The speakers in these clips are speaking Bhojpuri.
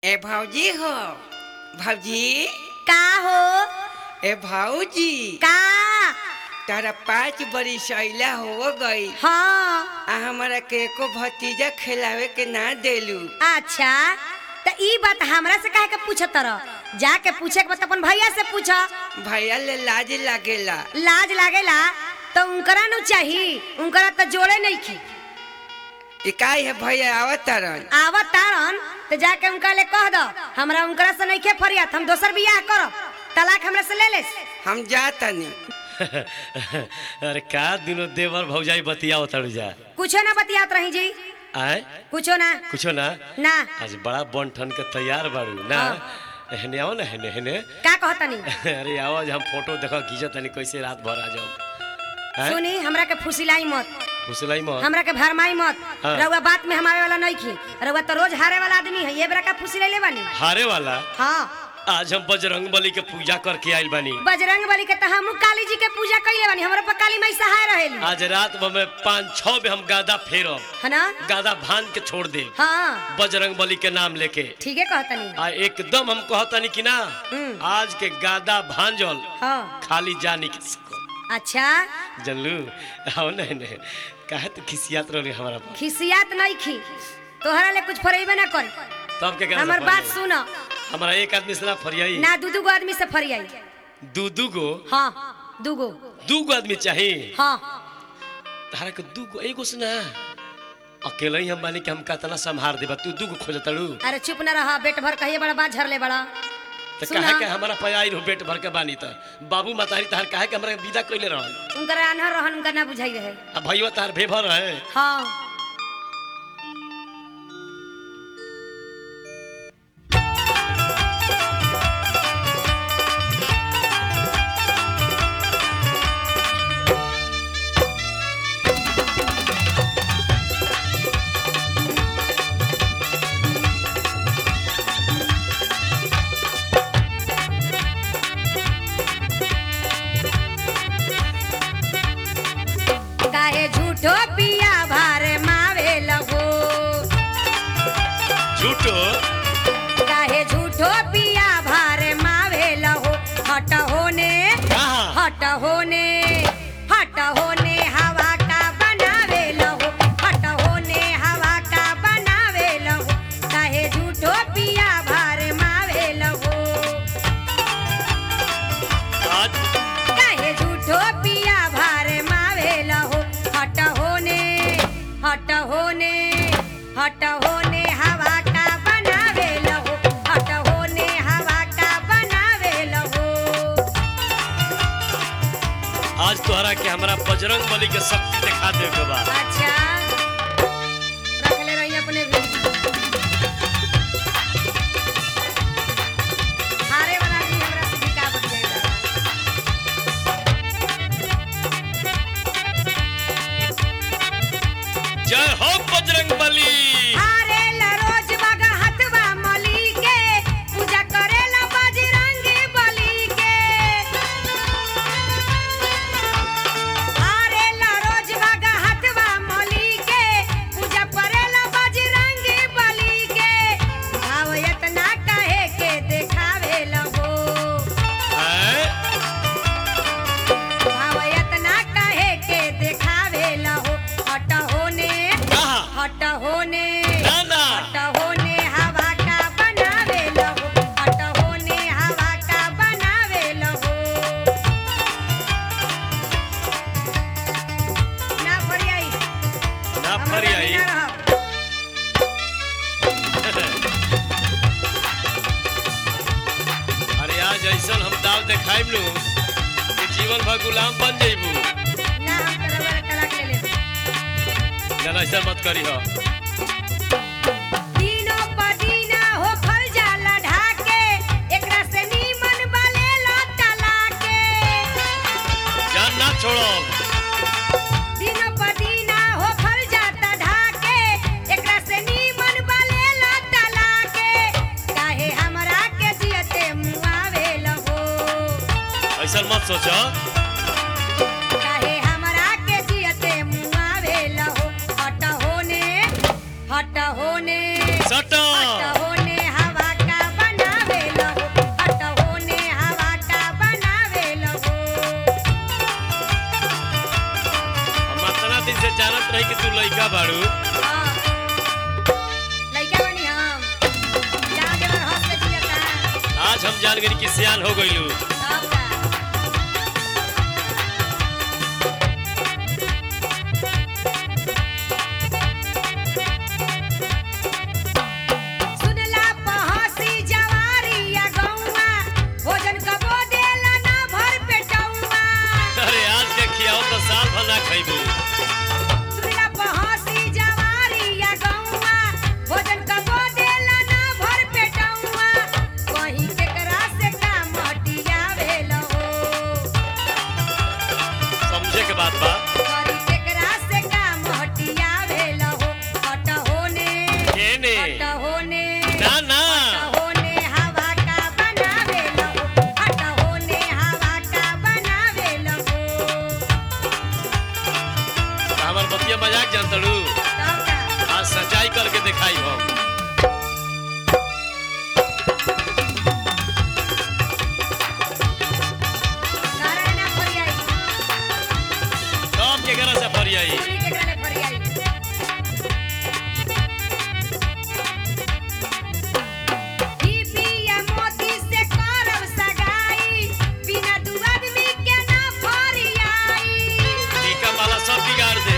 ए भाऊजी हो भाऊजी का हो ए भाऊजी का तारा पाँच बड़ी सैला हो गई हाँ आ हमारा के एको भतीजा खिलावे के ना देलू अच्छा त ई बात हमरा से काहे के पूछत रह जाके पूछे के बात अपन भैया से पूछ भैया ले लाज लागेला लाज लागेला तो उनकरा नु चाही उनकरा तो जोड़े नहीं की ई काहे है भैया आवत तारन आवत तारन तो जाके उनका ले कह दो हमरा उनकरा से नहीं खे फरियात हम दोसर बियाह करब तलाक हमरा से ले ले हम जातनी अरे का दिनो देवर भौजाई बतियाओ तड़ू जा कुछो ना बतियात रही जी आए कुछो ना कुछो ना ना आज बड़ा बन ठन के तैयार बाड़ू ना हेने आओ ना हेने हेने का कहतनी अरे आओ आज हम फोटो देखो खींचो तनी कैसे रात भर आ जाओ हैं? सुनी हमरा के फुसिलाई मत फुसलाई मत हमरा के भरमाई मत हाँ। रउआ बात में हमारे वाला नहीं खी रउआ तो रोज हारे वाला आदमी है ये बेरा का फुसी ले ले बानी हारे वाला हाँ आज हम बजरंग बली के पूजा करके आइल बानी बजरंग बली के तो हम काली जी के पूजा कइले बानी हमरा पर काली माई सहाय रहेली आज रात भर में पाँच छह बे हम गादा फेरब है ना गादा भान के छोड़ दे हाँ बजरंग बली के नाम लेके ठीक है कहतनी आ एकदम हम कहतनी कि ना हम्म। आज के गादा भांजल हाँ खाली जानी के सको अच्छा जनलू आओ नहीं नहीं काहे तो खिसियात रही हमारा पास खिसियात नहीं खी तोहरा ले कुछ फरेबे ना कर तब के हमर बात सुनो हमारा एक आदमी से ना फरियाई ना दू दू गो आदमी से फरियाई दू दू गो हाँ दू गो दू गो आदमी चाहिए हाँ तारा के दू गो एगो से ना अकेले ही हम बानी कि हम कतना संभार देबा तू दू गो खोजतड़ू अरे चुप न रहा पेट भर कहिए बड़ा बात झरले बड़ा तो सुना। काहे के हमारा पयाई रहो पेट भर के बानी त बाबू मातारी तार काहे के हमरा विदा कइले रहन उनकर आन्हर रहन उनका ना बुझाई रहे आ भईवा तार भेभर है हाँ काहे झूठो पिया भार मावे लगो झूठो काहे झूठो पिया भार मावे लगो हट होने कहाँ हट होने हट होने हवा का बनावे लगो हट होने हवा का बनावे लगो काहे झूठो पिया भार मावे लगो आज काहे झूठो पिया भार मावे लहो हट होने हट होने हट होने हवा का बनावे लहो हट होने हवा का बनावे लहो आज तोहरा के हमरा बजरंग बली के शक्ति दिखा दे के बा अच्छा रख ले रही अपने भी हारे वाला आदमी हमरा से बिका बच जाएगा जय हो बजरंग बली हारे ला रोज बगा हथवा मली के पूजा करेला बजरंगी बली के हारे ला रोज बगा हथवा मली के पूजा करेला बजरंगी बली के भाव इतना कहे के देखावे लगो हैं? भाव इतना कहे के देखावे लगो हट होने कहाँ हट होने ना ना हट होने हवा का बनावे लगो हट होने हवा का बनावे लगो ना फरियाई ना हमरा फरियाई लगे ना रहब। अरे आज ऐसन हम दाव देखाइब नु कि जीवन भर गुलाम बन जइबू ना हम तोरा वाला तलाक ले लेब। ना ऐसा मत करी हो दिनो प दिना हो फल जाला ढाके, एकरा से नीमन बलेला तलाके। जान ना छोड़ो दिनो प दिना हो फल जाता ढाके, एकरा से नीमन बलेला तलाके। काहे हमरा के जियते मुआवे लगो ऐसा मत सोचो काहे हमरा के जियते मुआवे लगो हट होने हट होने सटो हट होने हवा लड़का बाड़ू हाँ। लइका बनी हम जा देवर हंस के जियता आज हम जान गई कि सियान हो गइलू सब का सुनला पहसी जवारिया गौवा भोजन कबो देला ना भर पेटौवा अरे आज के खियाओ तो साल भर ना खइबू सुनला पहसी जवारिया गौवा भोजन कबो देला ना भर पेटौवा कहीं केकरा से काम हटियावेला हो समझे के बात बा करी केकरा से काम हटियावेला हो हट होने केने हट होने ना ना हट होने हवा का बनावेला हो हट होने हवा का बनावेला हो हमार बतिया मजाक जानतड़ू तब का आज सच्चाई करके दिखाई हम कारण ना फरियाई कब के घर से फरियाई पूरी के करे फरियाई ई पिया मोती से करब सगाई बिना दू आदमी के ना फरियाई टीका माला सब बिगाड़ दे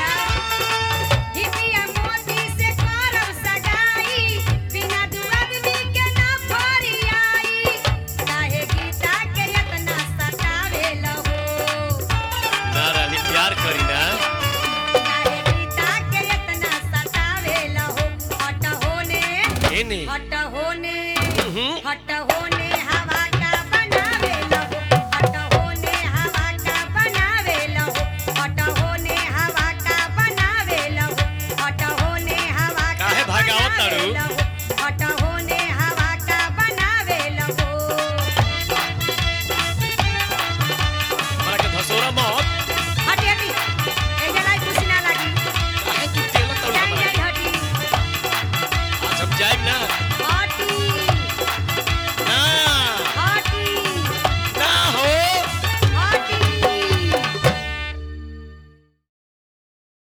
हिपिया मोती से करब सगाई बिना दू आदमी के ना फरियाई काहे गीता के इतना सतावेला हो ना रानी प्यार करी ना काहे गीता के इतना सतावेला हो हट होने केने हट होने हम्म। हट होने हवा का बनावेला हो हट होने हवा का बनावेला हो हट होने हवा का बनावेला हो हट होने हवा का काहे भगावत तारू? बनावेला हो, हट होने हवा का बनावेला हो हमरा के धसोरा मत हटी हटी ए जलाई कुछ ना लगी काहे तू तेल तड़ जाई हमरा जाई हटी आज हम जाइब ना